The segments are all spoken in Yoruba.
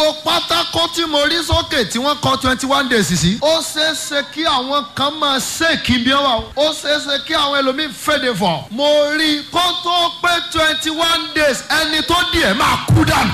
pátákó tí mo rí sókè tí wọ́n kọ twenty one days sí. ó ṣeé ṣe kí àwọn kan máa ṣèkì bí wọ́n wà. ó ṣeé ṣe kí àwọn ẹlòmíín fèdè fọ̀. mo rí i kó tó pé twenty one days ẹni tó di ẹ̀ máa kú dànù.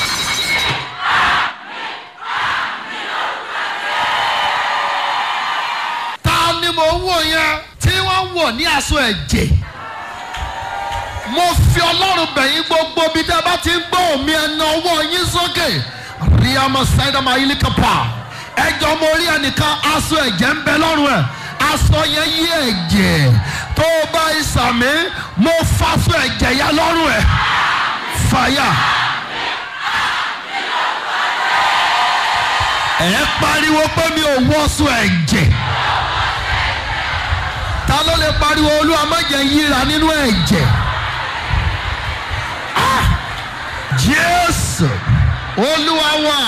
ta ni mo ń wò yẹn tí wọ́n ń wò ní aṣọ ẹ̀jẹ̀ mo fi ọlọ́run bẹ̀yìn gbogbo bí tẹ́ bá ti ń gbọ́ omi ẹ̀nà ọwọ́ yín sókè rí ọmọ sáyidọ́mọ ayélujára ẹjọ́ mo rí ẹnìkan aṣọ ẹ̀jẹ̀ ń bẹ lọ́rùn ẹ̀ aṣọ yẹn yí ẹ̀jẹ̀ tó o bá ìsàmì mo faṣọ ẹ̀jẹ̀ yẹn lọ́rùn ẹ̀ fàyà. ẹ pariwo pé mi ò wọ́sọ ẹ̀jẹ̀ ta ló lè pariwo olúwa má jẹ́ yíra nínú ẹ̀jẹ̀ jésù olúwa wà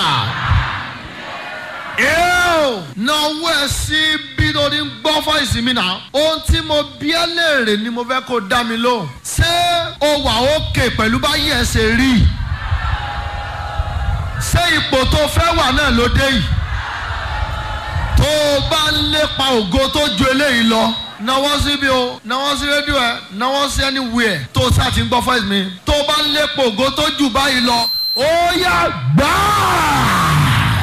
ẹ́ẹ̀ náwó ẹ̀ sí bí tó ní gbọ́ fọ́ìsì mi náà ohun tí mo bí ẹ léèrè ni mo fẹ́ kó dá mi lóhùn ṣé o wà òkè pẹ̀lú báyìí ẹ̀ ṣe rí ṣé ipò tó fẹ́ wà náà ló dé yìí tó o bá ń lépa ògo tó ju eléyìí lọ náwó síbi o náwó sí rédíò ẹ náwó sí anywhere tó o sá ti ń gbọ́ fọ́ìsì mi tó o bá ń lépa ògo tó jù báyìí lọ ó yá gbáà.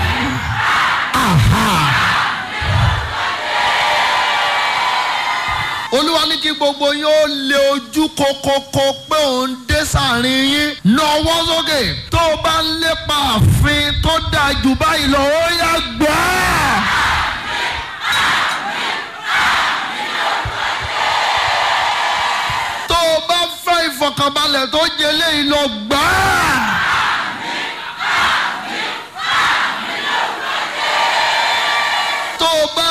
olúwa ní kí gbogbo yín ó lé ojú kokoko pé òun dé sàárín yín nọwọ́ sókè tó o bá ń lépa àfin tó dáa jù báyìí lọ ó yá gbà á. tó o bá fẹ́ ìfọ̀kànbalẹ̀ tó jẹ léyìí lọ gbà á. tó o bá